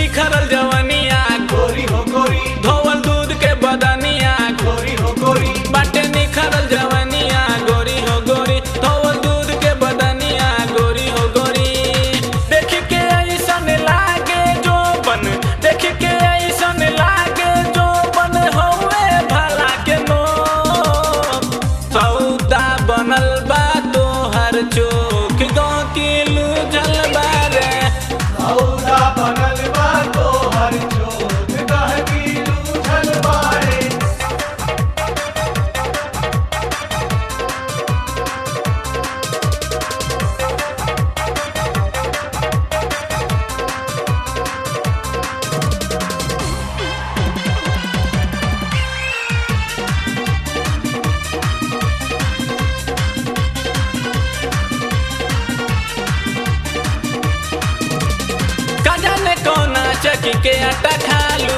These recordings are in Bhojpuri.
निखरल जवनिया गोरी हो गोरी धोवल दूध के बदनिया गोरी हो गोरी बाटे निखरल जवनिया गोरी हो गोरी धोवल दूध के बदनिया गोरी हो गोरी देख के ऐसन लागे जो बन देख के ऐसन लागे जो बन होवे भला के नो सौदा बनल बा तोहर चोख गाँव की लूझल बारे औदा बनल बा तोहर चोट गहकी लूझल बाड़े का जाने कौना चकी के आटा खालू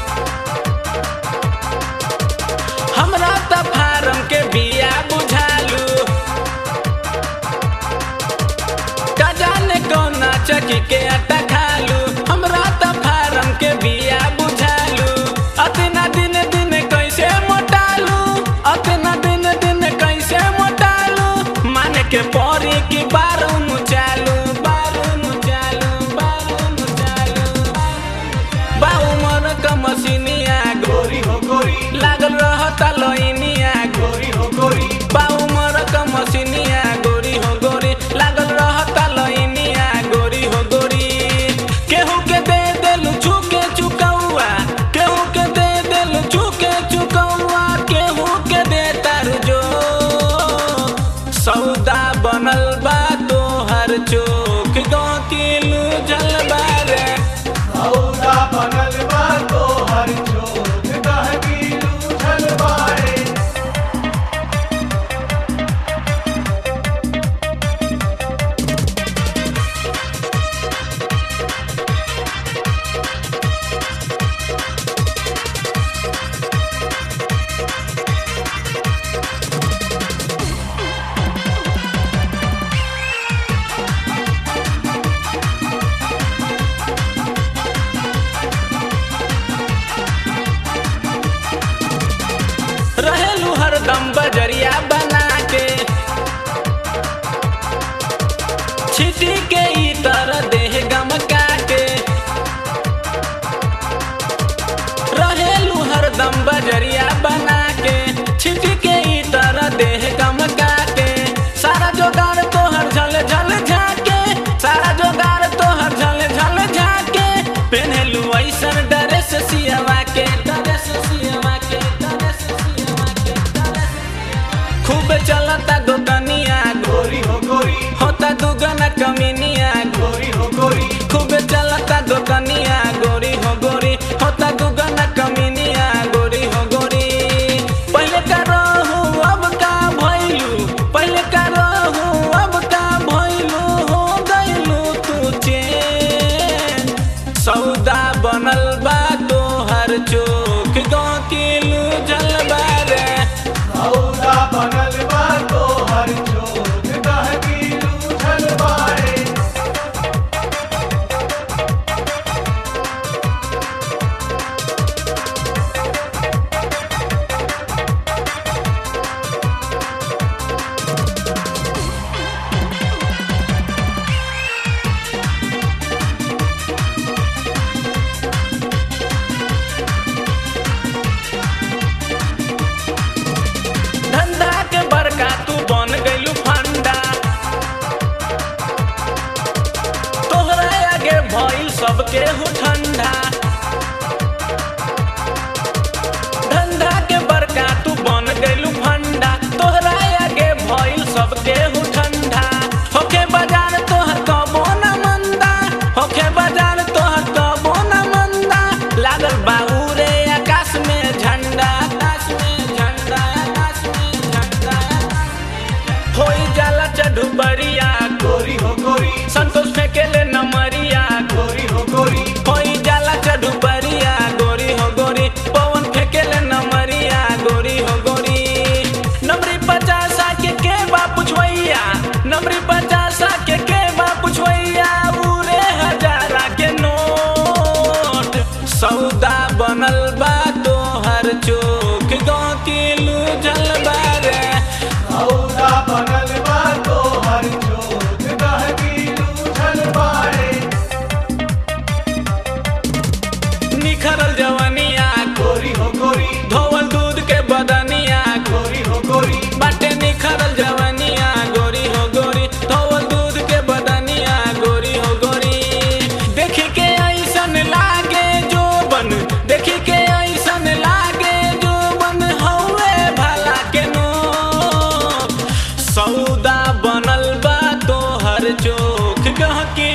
हमरा त फारम के बिया बुझालू का जाने कौना चकी के आटा खालू हमरा त फारम के बिया बुझालू अतना दिन दिन कैसे मोटालू अतना दिन दिन कैसे मोटालू माने के परी की बारू मुचालू बारू मुचालू बारू मुचालू बा उमर क मसीनिया गोरी हो गोरी लागल रहता लोइनिया गोरी हो गोरी बा उमर क मसीनिया गोरी हो गोरी लागल रहता लोइनिया गोरी हो गोरी केहू के दे देलू छुके चुकौआ केहू के दे देलू छुके चुकौआ केहू के दे तारू जो सौदा बनल बा तोहर चोख गाँव की लूझल बारे औदा बनल बा तोहर चोट गहकी लूझल बाड़े रहेलू हरदम बजरिया बना के छिटी के ई तरह देह गमका के रहेलू हरदम बजरिया बना के छिटी के ई तरह देह गमका के सारा जोगार तोहर झल झल झाके सारा जोगार तोहर झल झल झाके पेन्हलू ऐसन ड्रेस सियवा के ड्रेस सियवा के ड्रेस सियवा के ड्रेस खूब चलता दुकनिया गोरी हो गोरी होता दुगना कमीनिया गोरी हो गोरी खूब चलता दुकनिया गोरी हो गोरी होता दुगना कमीनिया गोरी हो गोरी पहले का रहू अब का भइलू पहले का रहू अब का भइलू हो गइलू तू चेन सौदा बनल बा तोहर चोख गाँव की लूझल बारे औदा बनल बा तोहर चोट गहकी लूझल बाड़े धंधा के बड़का तू बन गइलू फंडा तोहरा आगे भइल सबके हु ठंडा धंधा के बड़का तू बन गइलू फंडा तोहरा आगे भइल सबके हु ठंडा होके बाजार तोहर कबो न मंदा होके बाजार तोहर कबो न मंदा लागल बाउरे आकाश में झंडा आकाश में झंडा आकाश में झंडा होई जाला चढ़ू बरिया गोरी हो गोरी संतोष फेंकेले नमरिया गोरी हो गोरी होई जाला चढ़ू निखरल जवनिया गोरी हो गोरी धोवल दूध के बदनिया गोरी हो गोरी बाटे निखरल जवनिया गोरी हो गोरी धोवल दूध के बदनिया गोरी हो गोरी देखी के ऐसन लागे जो बन देखी के ऐसन लागे जो बन हौवे भला के नो सौदा बनल बा तोहर चोख गहकी